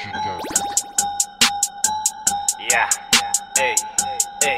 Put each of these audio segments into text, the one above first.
Yeah. Hey. Hey.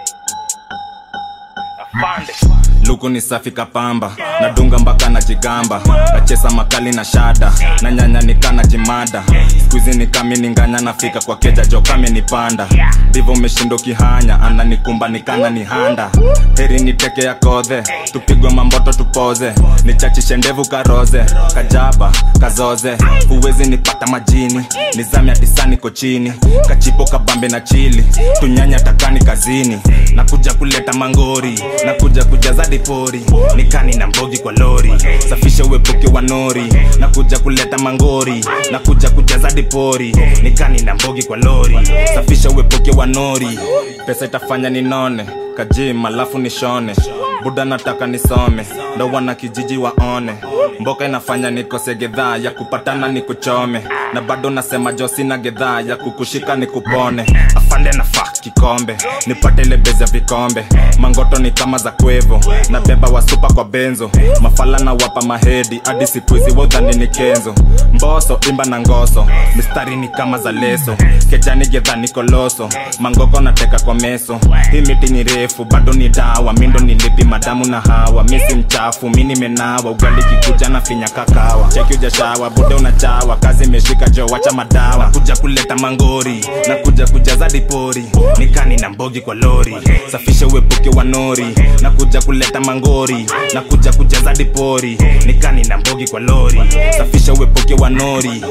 Afande. luku ni safi kapamba nadunga mpaka na jigamba nachesa makali na shada na nyanya nikana jimada skuizi nikami ninganya nafika kwa keja jo kame nipanda ndivo meshindo kihanya ananikumba nikana ni handa heri niteke ya kodhe tupigwe mamboto tupoze nichachishe ndevu karoze kajaba kazoze huwezi nipata majini nizame atisani kochini kachipo kabambe na chili tunyanya takani kazini nakuja kuleta mangori nakuja kujaza dipori nikani na mbogi kwa lori safisha uepuke wa nori nakuja kuleta mangori nakuja kujaza dipori nikani na mbogi kwa lori safisha uepuke wa nori pesa itafanya ninone kajim alafu nishone buda nataka nisome ndo wana kijiji waone mboka inafanya nikose gedhaa ya kupatana nikuchome na bado nasema jo sina gedhaa ya kukushika nikupone afande na fak kikombe nipate ile bezi ya vikombe mangoto ni kama za kwevo na beba wasupa kwa benzo mafala na wapa mahedi hadi sikuizi wodhani ni kenzo mboso imba na ngoso mistari ni kama za leso kejani gedha ni koloso mangoko nateka kwa meso hii miti ni refu bado ni dawa mindo nilipi madamu na hawa misi mchafu mi nimenawa ugali kikuja na finya kakawa cheki ujashawa bude unachawa kazi imeshika jo wacha madawa kuja kuleta mangori na kuja kujaza dipori nikani na mbogi kwa lori safisha uepuke wa nori na kuja kuleta mangori na kuja kujaza dipori nikani na mbogi kwa lori safisha uepuke wa nori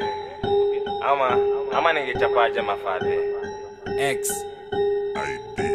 Ama ama ningechapaje mafadhe. X. ID.